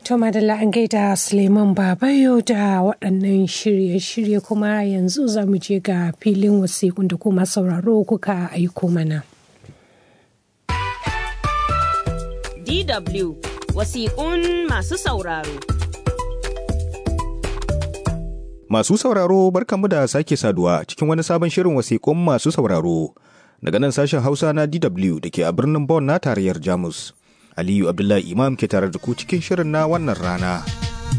To madalla an gaida Suleiman Babayo da waɗannan shirye-shirye kuma yanzu za mu je ga filin wasiƙun da kuma sauraro kuka aiko mana. DW wasiƙun masu sauraro. Masu sauraro barkanmu da sake saduwa cikin wani sabon shirin wasiƙun masu sauraro daga nan sashen Hausa na DW da ke a birnin Bonn na tarayyar Jamus. Aliyu Abdullahi Imam ke tare da ku cikin shirin na wannan rana.